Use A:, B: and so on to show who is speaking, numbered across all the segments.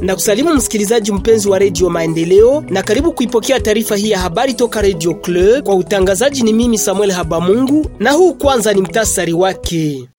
A: na kusalimu msikilizaji mpenzi wa redio Maendeleo na karibu kuipokea taarifa hii ya habari toka Radio Club. Kwa utangazaji ni mimi Samuel Habamungu, na huu kwanza ni mtasari wake.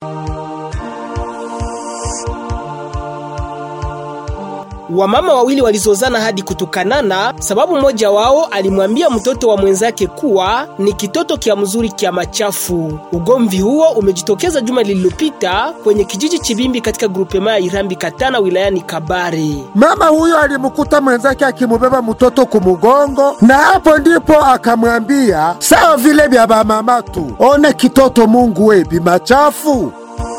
A: Wamama wawili walizozana hadi kutukanana, sababu mmoja wao alimwambia mtoto wa mwenzake kuwa ni kitoto kia mzuri kia machafu. Ugomvi huo umejitokeza juma lililopita kwenye kijiji Chibimbi katika grupema ya Irambi Katana wilayani Kabare.
B: Mama huyo alimkuta mwenzake akimubeba mtoto kumugongo, na hapo ndipo akamwambia sawa vile vya bamama tu, one kitoto Mungu we bimachafu.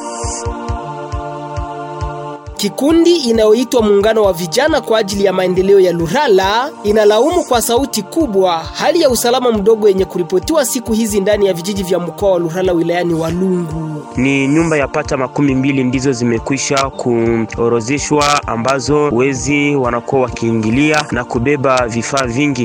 A: Kikundi inayoitwa Muungano wa Vijana kwa ajili ya Maendeleo ya Lurala inalaumu kwa sauti kubwa hali ya usalama mdogo yenye kuripotiwa siku hizi ndani ya vijiji vya mkoa wa Lurala wilayani Walungu.
C: Ni nyumba ya pata makumi mbili ndizo zimekwisha kuorozeshwa ambazo wezi wanakuwa wakiingilia na kubeba vifaa vingi.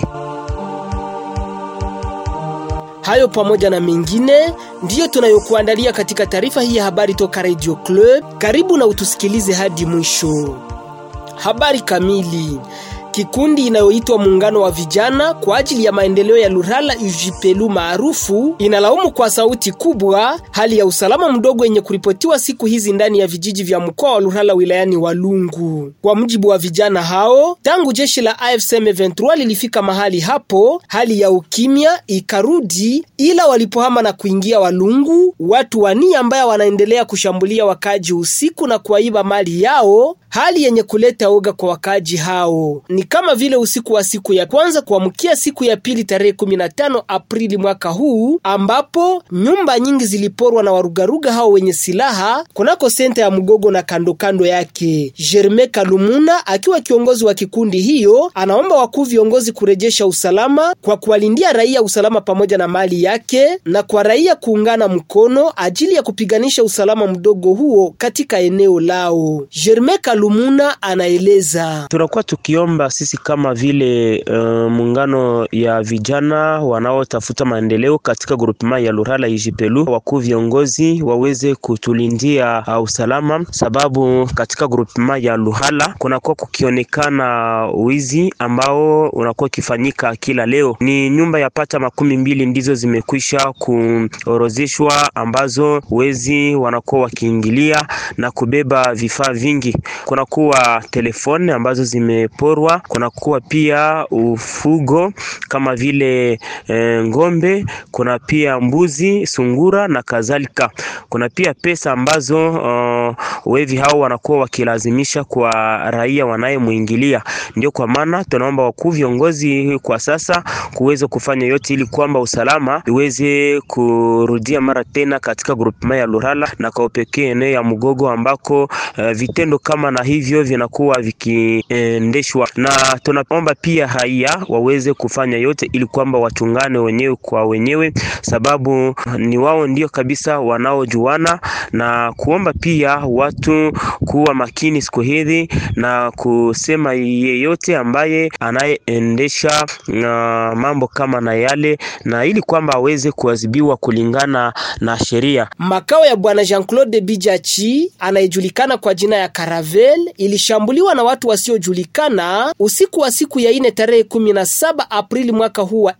A: Hayo pamoja na mengine ndiyo tunayokuandalia katika taarifa hii ya habari toka Radio Club. Karibu na utusikilize hadi mwisho. Habari kamili. Kikundi inayoitwa Muungano wa Vijana kwa ajili ya Maendeleo ya Lurala UJPLU maarufu inalaumu kwa sauti kubwa hali ya usalama mdogo yenye kuripotiwa siku hizi ndani ya vijiji vya mkoa wa Lurala wilayani Walungu. Kwa mujibu wa vijana hao, tangu jeshi la AFC M23 lilifika mahali hapo, hali ya ukimya ikarudi, ila walipohama na kuingia Walungu, watu wani ambao wanaendelea kushambulia wakaji usiku na kuwaiba mali yao, hali yenye kuleta oga kwa wakaji hao ni kama vile usiku wa siku ya kwanza kuamkia siku ya pili tarehe 15 Aprili mwaka huu, ambapo nyumba nyingi ziliporwa na warugaruga hao wenye silaha kunako senta ya Mgogo na kando kando yake. Jerme Kalumuna akiwa kiongozi wa kikundi hiyo anaomba wakuu viongozi kurejesha usalama kwa kuwalindia raia usalama pamoja na mali yake na kwa raia kuungana mkono ajili ya kupiganisha usalama mdogo huo katika eneo lao. Jerme Kalumuna anaeleza:
C: tunakuwa tukiomba sisi kama vile uh, muungano ya vijana wanaotafuta maendeleo katika grupema ya Lurala Ijipelu, wakuu viongozi waweze kutulindia uh, usalama, sababu katika grupema ya Lurala kunakuwa kukionekana wizi ambao unakuwa ukifanyika kila leo. Ni nyumba ya pata makumi mbili ndizo zimekwisha kuorozeshwa ambazo wezi wanakuwa wakiingilia na kubeba vifaa vingi. Kunakuwa telefoni ambazo zimeporwa kunakuwa pia ufugo kama vile e, ng'ombe, kuna pia mbuzi, sungura na kadhalika. Kuna pia pesa ambazo uh, wevi hao wanakuwa wakilazimisha kwa raia wanayemwingilia. Ndio kwa maana tunaomba wakuu viongozi kwa sasa kuweza kufanya yote ili kwamba usalama iweze kurudia mara tena katika grupema ya Lurala na kwa upekee eneo ya Mgogo ambako uh, vitendo kama na hivyo vinakuwa vikiendeshwa na tunaomba pia raia waweze kufanya yote ili kwamba wachungane wenyewe kwa wenyewe, sababu ni wao ndio kabisa wanaojuana, na kuomba pia watu kuwa makini siku hizi na kusema yeyote ambaye anayeendesha uh, mambo kama na yale, na ili kwamba aweze kuadhibiwa kulingana na sheria.
A: Makao ya bwana Jean-Claude Bijachi anayejulikana kwa jina ya Caravel ilishambuliwa na watu wasiojulikana usiku wa siku ya ine tarehe 17 Aprili mwaka huu wa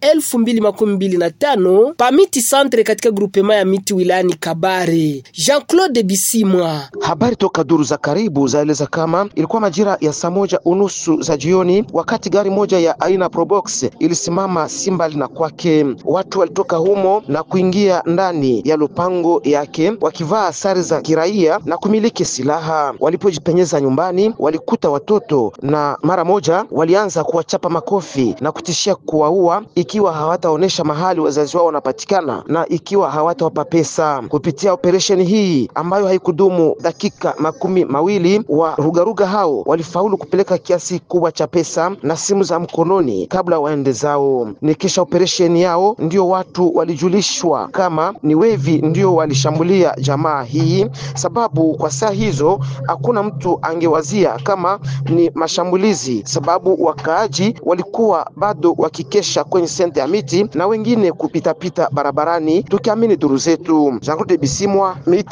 A: 2025 pamiti santre katika grupema ya miti wilayani Kabare. Jean-Claude Bisimwa.
D: Habari toka duru za karibu zaeleza kama ilikuwa majira ya saa moja unusu za jioni, wakati gari moja ya aina Probox ilisimama simbali na kwake. Watu walitoka humo na kuingia ndani ya lupango yake wakivaa sare za kiraia na kumiliki silaha. Walipojipenyeza nyumbani, walikuta watoto na mara moja walianza kuwachapa makofi na kutishia kuwaua ikiwa hawataonesha mahali wazazi wao wanapatikana na ikiwa hawatawapa pesa. Kupitia operesheni hii ambayo haikudumu dakika makumi mawili, wa rugaruga hao walifaulu kupeleka kiasi kubwa cha pesa na simu za mkononi kabla waende zao. Ni kisha operesheni yao ndio watu walijulishwa kama ni wevi ndio walishambulia jamaa hii, sababu kwa saa hizo hakuna mtu angewazia kama ni mashambulizi, sababu wakaaji walikuwa bado wakikesha kwenye senta ya miti na wengine kupitapita barabarani, tukiamini duru zetu. Jean Claude Bisimwa, miti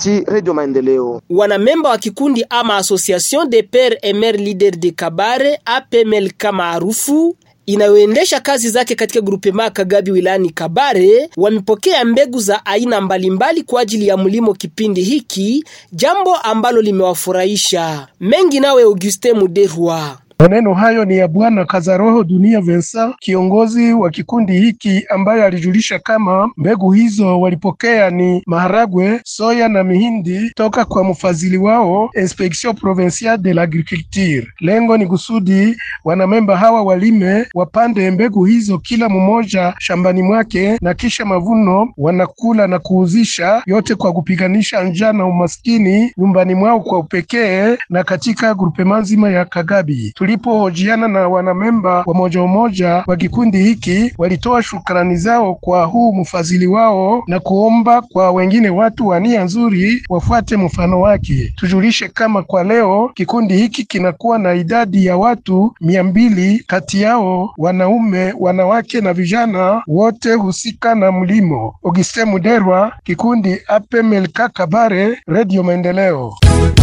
D: Nikiripoti Radio Maendeleo.
A: Wanamemba wa kikundi ama Association de Pères et Mères Leaders de Kabare APMLK maarufu inayoendesha kazi zake katika grupema Kagabi wilayani Kabare wamepokea mbegu za aina mbalimbali kwa ajili ya mlimo kipindi hiki, jambo ambalo limewafurahisha mengi. Nawe Auguste Muderwa.
E: Maneno hayo ni ya Bwana Kazaroho Dunia Vensa, kiongozi wa kikundi hiki, ambaye alijulisha kama mbegu hizo walipokea ni maharagwe, soya na mihindi toka kwa mfadhili wao Inspection Provinciale de l'Agriculture. Lengo ni kusudi wanamemba hawa walime, wapande mbegu hizo kila mmoja shambani mwake, na kisha mavuno wanakula na kuuzisha, yote kwa kupiganisha njaa na umaskini nyumbani mwao kwa upekee na katika grupema nzima ya Kagabi. Tulipohojiana na wanamemba wa moja moja wa kikundi hiki, walitoa shukrani zao kwa huu mfadhili wao na kuomba kwa wengine watu wa nia nzuri wafuate mfano wake. Tujulishe kama kwa leo kikundi hiki kinakuwa na idadi ya watu mia mbili, kati yao wanaume, wanawake na vijana wote husika na mlimo. Auguste Muderwa, kikundi APMLK Kabare, Radio Maendeleo.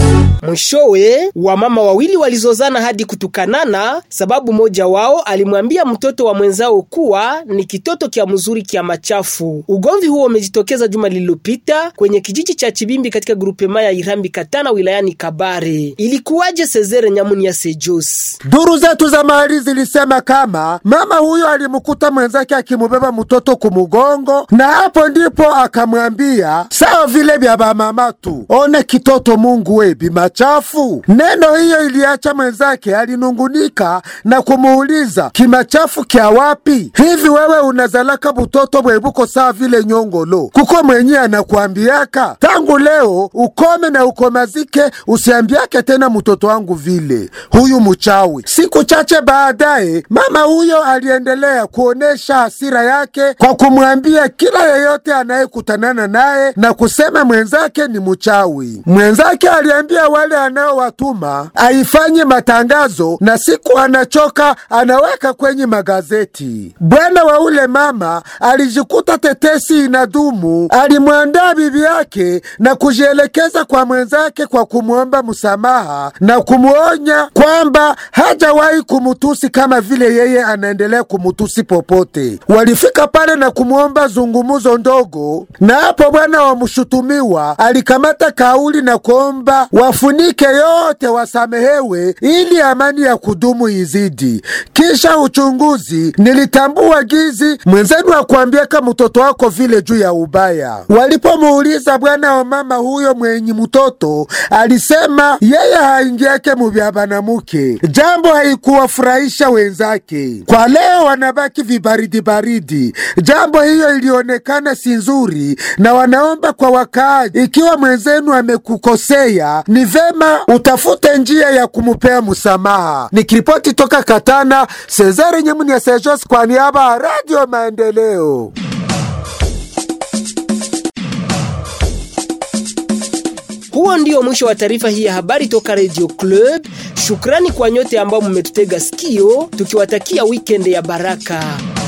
A: Mwishowe wamama wawili walizozana hadi kutukanana, sababu mmoja wao alimwambia mtoto wa mwenzao kuwa ni kitoto kya mzuri kya machafu. Ugomvi huo umejitokeza juma lililopita kwenye kijiji cha Chibimbi katika grupema ya Irambi Katana wilayani Kabare. Ilikuwaje? Sezere Nyamunia Sejos.
B: Duru zetu za mahali zilisema kama mama huyo alimkuta mwenzake akimubeba mtoto kumugongo, na hapo ndipo akamwambia sawa vile vya bamama tu, one kitoto Mungu webi machafu. Neno hiyo iliacha mwenzake alinungunika na kumuuliza kimachafu kya wapi? Hivi wewe unazalaka butoto bwebuko saa vile nyongolo kuko mwenye anakuambiaka tangu leo ukome na ukomazike, usiambiake tena mtoto wangu vile, huyu mchawi. Siku chache baadaye, mama huyo aliendelea kuonesha hasira yake kwa kumwambia kila yeyote anayekutanana naye na kusema mwenzake ni mchawi. Mwenzake aliambia wale anaowatuma aifanye matangazo, na siku anachoka anaweka kwenye magazeti. Bwana wa ule mama alijikuta tetesi inadumu, alimwandaa bibi yake na kujielekeza kwa mwenzake kwa kumwomba msamaha na kumwonya kwamba hajawahi kumutusi kama vile yeye anaendelea kumutusi popote. Walifika pale na kumwomba zungumuzo ndogo, na hapo bwana wa mshutumiwa alikamata kauli na kuomba wafunike yote, wasamehewe ili amani ya kudumu izidi. Kisha uchunguzi, nilitambua gizi mwenzenu akuambiaka mtoto wako vile juu ya ubaya. Walipomuuliza bwana wa mama huyo mwenye mtoto, alisema yeye haingiake muvya banamuke, jambo haikuwafurahisha wenzake. Kwa leo wanabaki vibaridi baridi. Jambo hiyo ilionekana si nzuri, na wanaomba kwa wakaaji, ikiwa mwenzenu amekukosea, ni vema utafute njia ya kumupea msamaha. Nikiripoti toka Katana, Cesare Nyemuni ya Sejos kwa niaba ya Radio Maendeleo.
A: Huo ndio mwisho wa taarifa hii ya habari toka Radio Club. Shukrani kwa nyote ambao mmetutega sikio, tukiwatakia weekend ya baraka.